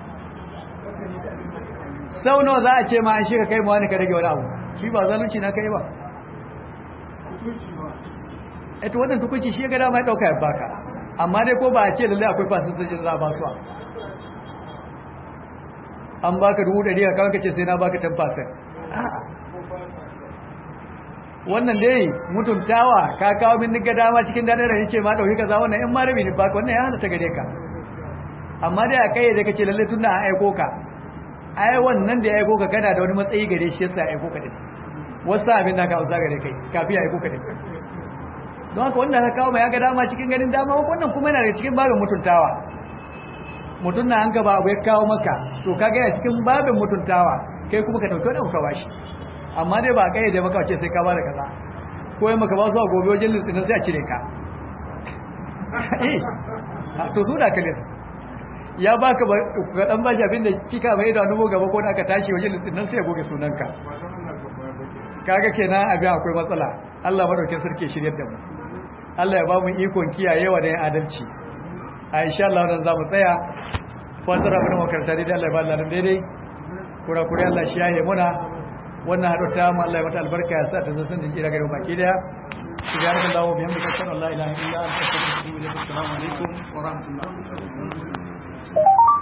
S1: sau nawa za a ce ma an shi ka kai ma wani ka rage wani abu shi ba zalunci na kai ba eto wannan tukunci shi ya ga dama ya dauka ya baka amma dai ko ba a ce lalle akwai fasinjojin za a ba su an baka dubu ɗari a kawai kace sai na baka 10% wannan dai mutuntawa ka kawo min niga dama cikin danar da ce ma dauki kaza wannan in ma rabi ne baka wannan ya halatta gare ka amma dai a kai da kace lalle tunda an aiko ka ai wannan da ya aiko ka kana da wani matsayi gare shi yasa ya aiko ka din wasu abin da ka hausa gare kai kafi ya aiko ka din don haka wanda ka kawo mai ya ga dama cikin ganin dama wannan kuma yana da cikin babin mutuntawa mutum na an gaba abu ya kawo maka to ka gaya cikin babin mutuntawa kai kuma ka dauki wani ka bashi amma dai ba kai da maka ce sai ka bada kaza ko yi maka ba su a gobe wajen litsinin sai a cire ka eh to su da kalin ya baka ga dan bashi abin da kika mai da nubo gaba ko da aka tashi wajen litsinin sai ya goge sunanka kaga kenan abin akwai matsala Allah madaukakin sarki shiryar da mu Allah ya ba mu ikon kiyayewa da yin adalci a insha Allah wannan zamu tsaya fatar abin makaranta dai Allah ya ba Allah daidai kura kura Allah shi yaye muna wannan hado ta mu Allah ya mata albarka ya sa ta zo sun jira gare baki daya subhanallahi wa bihamdihi ashhadu an la ilaha illa anta astaghfiruka wa atubu ilaik assalamu alaikum wa rahmatullahi